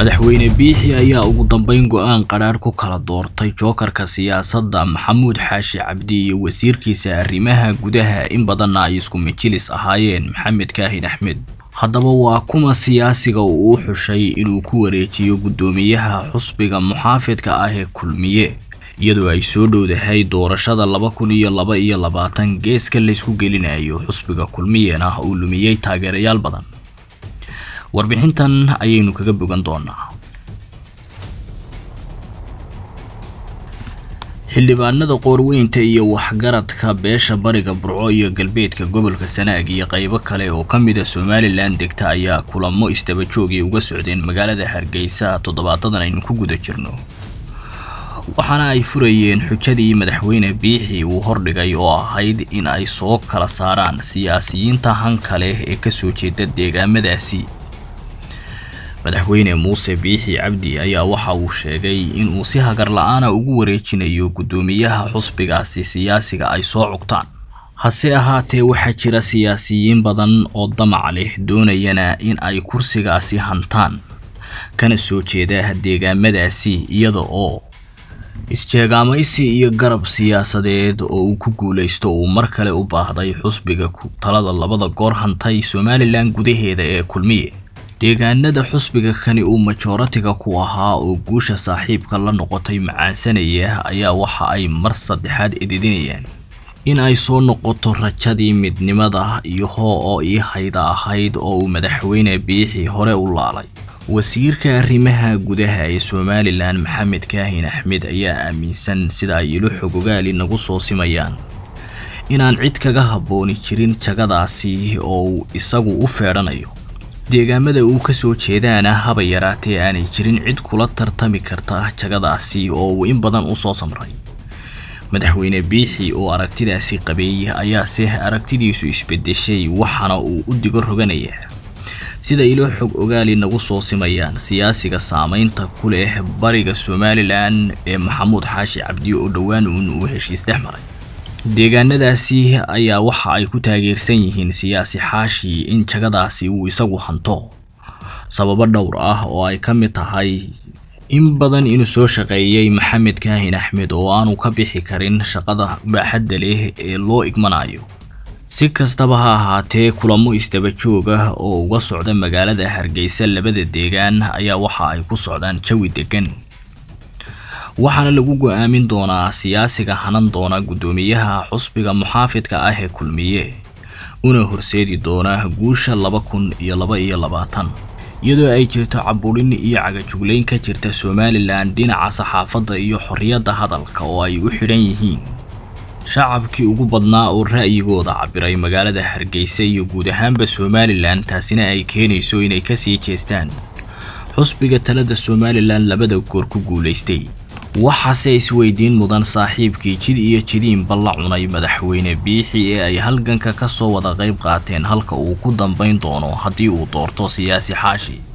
madaxweyne biixi ayaa ugu dambeyn go-aan qadhaadh ku kala doortay jookarka siyaasadda maxamuud xaashi cabdi iyo wasiirkiisa arrimaha gudaha in badanna ay isku majilis ahaayeen maxamed kaahin axmed haddaba waa kuma siyaasiga uu u xushay inuu ku wareejiyo guddoomiyaha xusbiga muxaafidka ah ee kulmiye iyadoo ay soo dhowdahay doorashada laba kun iyo laba iyo labaatan geeska laysku gelinayo xusbiga kulmiyeen ah uu lumiyey taageerayaal badan warbixintan ayaynu kaga bogan doonaa xildhibaanada qoorweynta iyo waxgaradka beesha bariga burco iyo galbeedka gobolka sanaag iyo qaybo kale oo ka mid a somalilan degta ayaa kulamo istaba joogay uga socdeen magaalada hargeysa toddobaadadan aynu ku guda jirno waxaana ay furayeen xujadii madaxweyne biixi uu hordhigay oo ahayd in ay soo kala saaraan siyaasiyiinta hanka leh ee kasoo jeeda deegaamadaasi madaxweyne muuse biixi cabdi ayaa waxa uu sheegay inuu si hagar la-aana ugu wareejinayo guddoomiyaha xusbigaasi siyaasiga ay soo cugtaan hase ahaatee waxaa jira siyaasiyiin badan oo damac leh doonayana in ay kursigaasi hantaan kana soo jeeda deegaamadaasi iyada oo isjeegaamaysi iyo garab siyaasadeed oo uu ku guulaysto uu mar kale u baahday xusbiga talada labada goor hantay somalilan gudaheeda ee kulmiye deegaanada xusbiga kani uu majoratiga ku ahaa oo guusha saaxiibka la noqotay macaansanaya ayaa waxa ay mar saddexaad edidinayaan in ay soo noqoto rajadii midnimada iyo hoo oo ii hayda ahayd oo uu madaxweyne biixi hore u laalay wasiirka arrimaha gudaha ee somalilan maxamed kaahin axmed ayaa aaminsan sida ay ilo xogogaali nagu soo simayaan inaan cid kaga habbooni jirin jagadaasi oo uu isagu u feedhanayo deegaamada uu ka soo jeedaana haba yaraatee aanay jirin cid kula tartami karta jagadaasi oo uu in badan u soo samray madaxweyne biixi oo aragtidaasi qabeey ayaase aragtidiisu isbedeshay waxaana uu u digo roganayaa sida ilo xog ogaali nagu soo simayaan siyaasiga saameynta ku leh bariga somalilan ee maxamuud xaashi cabdi oo dhowaan uun uu heshiis dhex maray deegaanadaasi ayaa waxa ay ku taageersan yihiin siyaasi xaashi in jagadaasi uu isagu hanto sababo dhowr ah oo ay ka mid tahay in badan inuu soo shaqeeyey maxamed kaahin axmed oo aanu ka bixi karin shaqada baaxadda leh ee loo igmanayo si kastaba ha ahaatee kulamo isdaba joog ah oo uga socda magaalada hargeysa labada deegaan ayaa waxa ay ku socdaan jawi degan waxaana lagu go-aamin doonaa siyaasiga hanan doona guddoomiyaha xusbiga muxaafidka ah ee kulmiye una horseedi doona guusha laba kun iyo laba iyo labaatan iyadoo ay jirto caburin iyo cagajuglayn ka jirta somalilan dhinaca saxaafadda iyo xorriyadda hadalka oo ay u xidhan yihiin shacabkii ugu badnaa oo ra'yigooda cabiray magaalada hargeysa iyo guud ahaanba somalilan taasina ay keenayso inay kasii jeestaan xusbiga talada somalilan labada goor ku guulaystay waxaase isweydiin mudan saaxiibkii jid iyo jidiinba la cunay madaxweyne biixi ee ay halganka ka soo wada qayb qaateen halka uu ku dambayn doono haddii uu doorto siyaasi xaashi